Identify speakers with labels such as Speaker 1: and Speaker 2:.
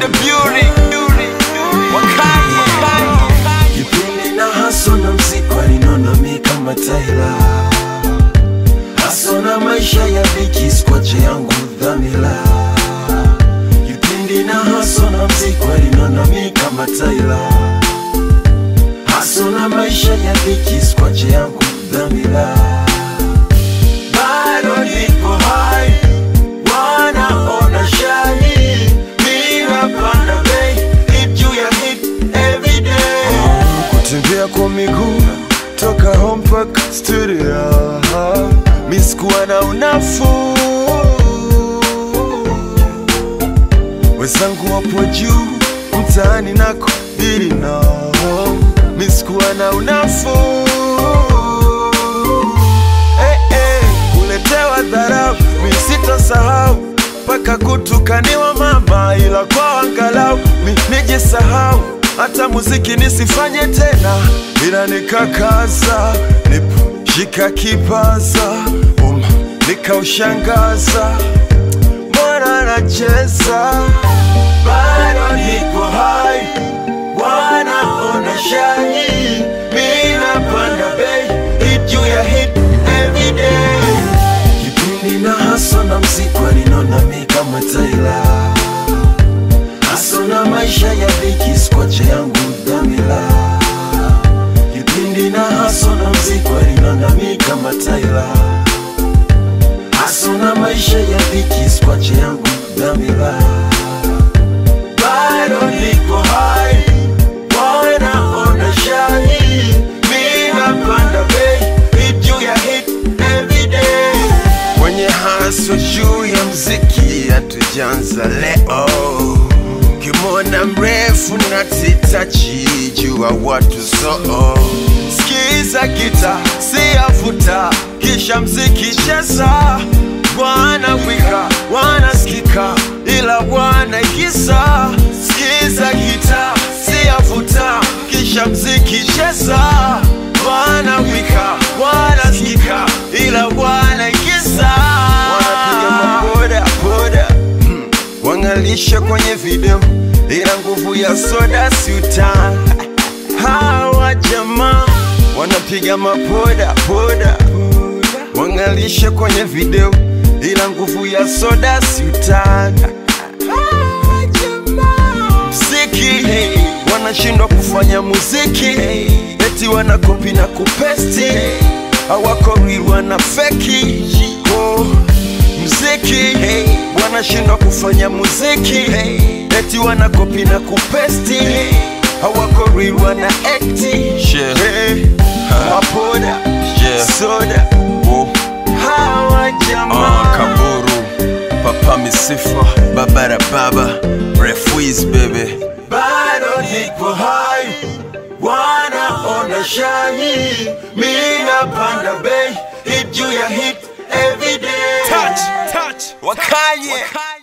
Speaker 1: the beauty. Wakanye.
Speaker 2: Kipindi na haso na mziki walinona mi kama Tyla Haso na maisha ya dhiki skwache yangu dhamila Kipindi na haso na mziki walinona mi kama Tyla Haso na maisha ya dhiki skwache yangu dhamila Bado niko hai wanaona shani Mina panda bei hit juu ya hit everyday kutembea kwa miguu toka home mpaka studio misikuwa na unafuu wenzangu wapo juu mtaani nako dili nao misikuwa na unafuu Eh, eh, kuletewa dharau mi sitasahau mpaka kutukaniwa mama, ila kwa angalau mi nijisahau, hata muziki nisifanye tena, ila nikakaza, nipo shika kipaza, um, nikaushangaza, mbona nacheza bado niko hai, wanaona shani, mi napanda bei, hit juu ya hit everyday kipindi na haso na mziki walinona mi kama Tyla haso na maisha ya dhiki skwache yangu dhamila kipindi na haso na mziki walinona mi kama Tyla haso na maisha ya dhiki skwache yangu dhamila bado niko hai wanaona shani mi napanda bei hit juu ya hit everyday kwenye haso juu ya mziki hatujanza leo kimona mrefu na titachi jua watu soo skiza gita siyafuta kisha mziki cheza wana wika wanaskika ila wanaigiza skiza gita siyafuta kisha mziki cheza wana wika wanaskika ila wanaigiza wanapiga maboda boda Hmm. wangalisha kwenye video ila nguvu ya soda siuta hawa jamaa wanapiga maboda boda wangalisha kwenye video ila nguvu ya soda siutana mziki wanashindwa kufanya muziki eti wanakopi na kupesti hawako real wana feki oh, mziki wanashindwa kufanya muziki eti wanakopi na kupesti hawako real wana ekti
Speaker 1: Yeah.
Speaker 2: Hey, mapoda
Speaker 1: Yeah.
Speaker 2: soda
Speaker 1: Oh,
Speaker 2: hawa
Speaker 1: ah,
Speaker 2: jamaa
Speaker 1: Kaburu, Papa Misifa, Babara Baba, Refuiz baby.
Speaker 2: bado niko hai, wanaona shani, mi napanda bei, hit juu ya hit everyday.
Speaker 1: Touch, touch, Wakanye.